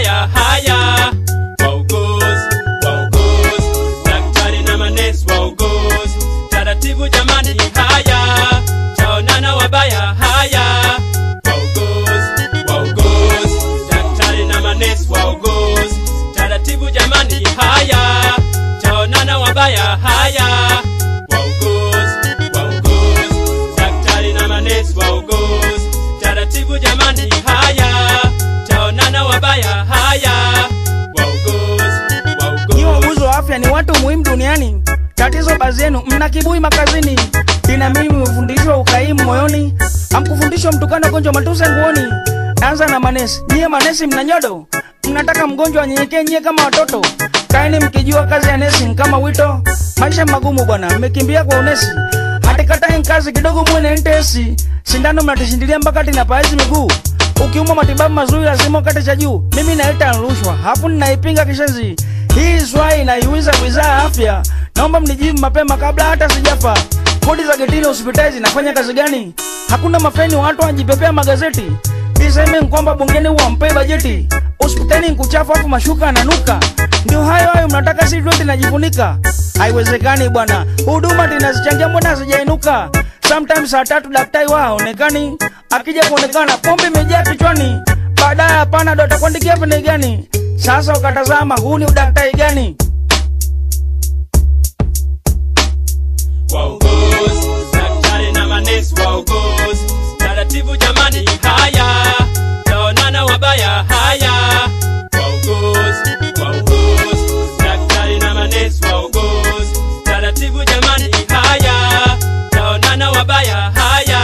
wabaya haya wauguzi wauguzi daktari na manesi wauguzi taratibu jamani haya chaonana wabaya haya wauguzi wauguzi daktari na manesi wauguzi taratibu jamani haya chaonana wabaya haya wauguzi wauguzi daktari na manesi wauguzi taratibu jamani haya chaonana wabaya haya wauguzi Nyi wauguzi wauguzi wa afya ni watu muhimu duniani. Tatizo baadhi yenu mna kiburi makazini, ina mimi mmefundishwa ukaimu moyoni, hamkufundishwa mtukano gonjwa matuse nguoni. Anza na manesi, nyie manesi mna nyodo, mnataka mgonjwa anyenyekee nyie kama watoto. Kaeni mkijua kazi ya nesi ni kama wito, maisha magumu bwana, mmekimbia kwa unesi. Hatikatae kazi kidogo muwe na intesi, sindano mnatishindilia mpaka tinapaazi miguu ukiumwa matibabu mazuri lazima ukate cha juu. Mimi naita rushwa, hapo ninaipinga kishenzi. Hii swali inaiuliza wizara ya afya, naomba mnijibu mapema kabla hata sijafa. Kodi za getini hospitali zinafanya kazi gani? Hakuna mafeni, watu wanajipepea magazeti. Iseme ni kwamba bungeni wampee bajeti, hospitali ni kuchafu afu mashuka ananuka. Ndio hayo hayo mnataka si tuwe tunajifunika? Haiwezekani bwana, huduma tunazichangia, mbona hazijainuka? Sometimes saa tatu daktari wao haonekani, akija kuonekana pombe imejaa kichwani, baadaye hapana, ndo atakuandikia pene gani? Sasa ukatazama, huu ni udaktari gani? wauguzi daktari na manesi wauguzi taratibu jamani haya taonana wabaya haya wauguzi wauguzi daktari na manesi wauguzi taratibu jamani haya taonana wabaya haya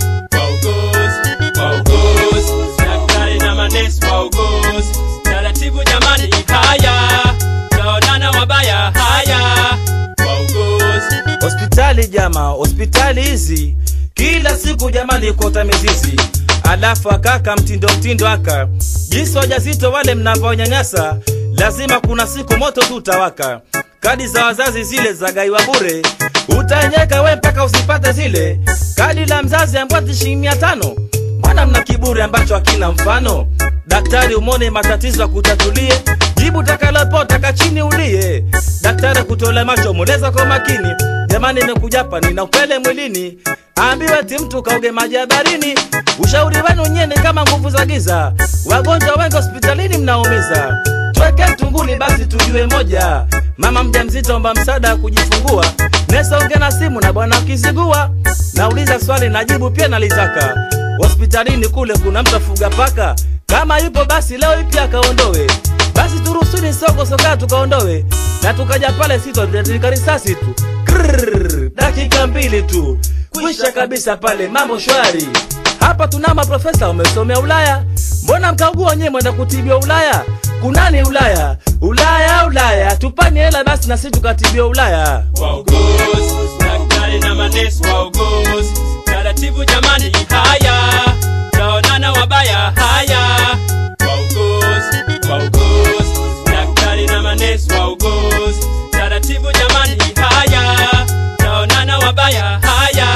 wauguzi wauguzi daktari na manesi wauguzi taratibu jamani haya taonana wabaya haya wauguzi hospitali jama hospitali hizi kila siku jamani kota mizizi alafu akaka mtindo mtindo aka jinsi wajazito wale mnavyonyanyasa lazima kuna siku moto tu utawaka kadi za wazazi zile za gaiwa bure utaenyeka we mpaka usipate zile kadi la mzazi ambwati shilingi mia tano mbona mna kiburi ambacho hakina mfano daktari umone matatizo akutatulie jibu takalopo taka chini ulie daktari kutole macho mweleza kwa makini jamani imekujapa nina upele mwilini ambiwe ti mtu kauge maji ya barini ushauri wenu nyeni kama nguvu za giza wagonjwa wengi hospitalini mnaumiza tweke tunguli basi tujue moja mama mjamzito omba msaada wa kujifungua nesonge na simu na bwana ukizigua nauliza swali najibu pia nalitaka hospitalini kule kuna mtu afuga paka kama yupo basi leo ipi akaondowe basi turusuni soko soka tukaondowe na tukaja pale sitotika risasi tu Krrrr, dakika mbili tu kwisha kabisa pale mambo shwari hapa tuna maprofesa wamesomea ulaya mbona mkaugua nyewe mwenda kutibiwa ulaya kunani ulaya ulaya ulaya tupani hela basi na sisi tukatibiwa ulaya wauguzi daktari na manesi wauguzi taratibu jamani haya taonana wabaya haya wauguzi wauguzi daktari na manesi wauguzi taratibu jamani haya taonana wabaya haya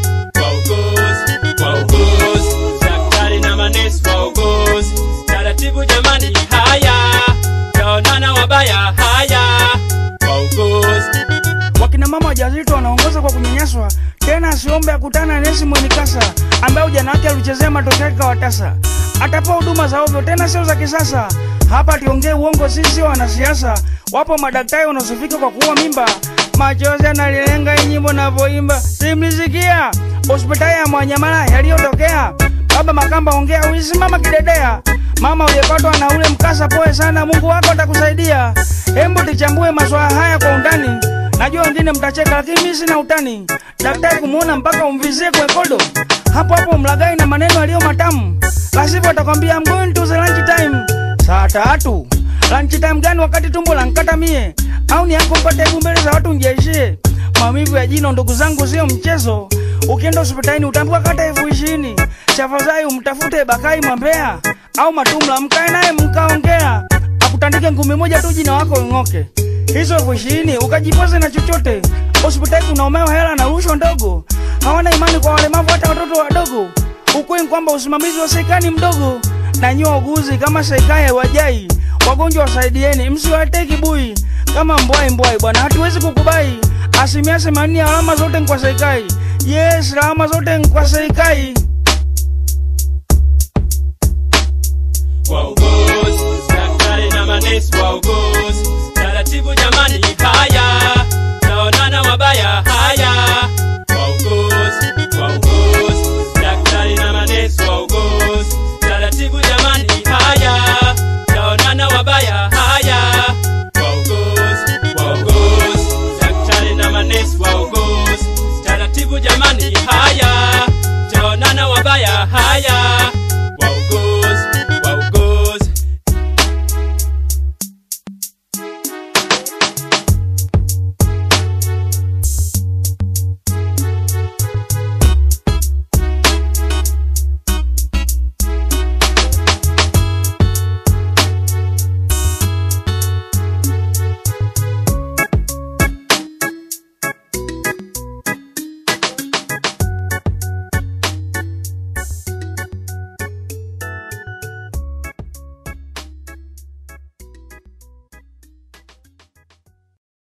wauguzi wauguzi daktari na manesi wauguzi taratibu jamani haya taonana wabaya haya wauguzi Wakina mama wajawazito wanaongoza kwa kunyanyaswa, tena asiombe akutana na nesi mwenye kasa ambaye ujana wake alichezea matokeo yake kawatasa. Atapewa huduma za ovyo, tena sio za kisasa. Hapa tuongee uongo, sisi sio wanasiasa. Wapo madaktari wanaosifika kwa kuua mimba, machozi yanalilenga hii nyimbo navyoimba, simlisikia hospitali ya Mwanyamala yaliyotokea. Baba Makamba, ongea, ulisimama kidedea. Mama uliyepatwa na ule mkasa, poe sana, Mungu wako atakusaidia. Hembu tuchambue maswala haya kwa undani. Najua wengine mtacheka, lakini mimi sina utani. Daktari kumuona mpaka umvizie kwenye kodo, hapo hapo mlagai na maneno yaliyo matamu, la sivyo atakwambia I'm going to the lunch time. Saa tatu lunch time gani wakati tumbo lankata mie? Au ni yako mpate hebu mbele za watu njeishie? Maumivu ya jino ndugu zangu sio mchezo. Ukienda hospitalini utaambiwa kata elfu ishirini. Tafadhali umtafute Bakai Mwambea au Matumla, mkae naye mkaongea, akutandike ngumi moja tu jina wako ing'oke. Hizo elfu ishirini ukajipoze na chochote. Hospitali kunaomewa hela na rushwa ndogo, hawana imani kwa walemavu, hata watoto wadogo. Ukweli ni kwamba usimamizi wa serikali mdogo, na nyie wauguzi kama serikali haiwajai wagonjwa wasaidieni, msiwatee kibui kama mbwai mbwai bwana, hatuwezi kukubai. Asilimia themanini ya alama zote ni kwa serikali. Yes, alama zote ni kwa serikali.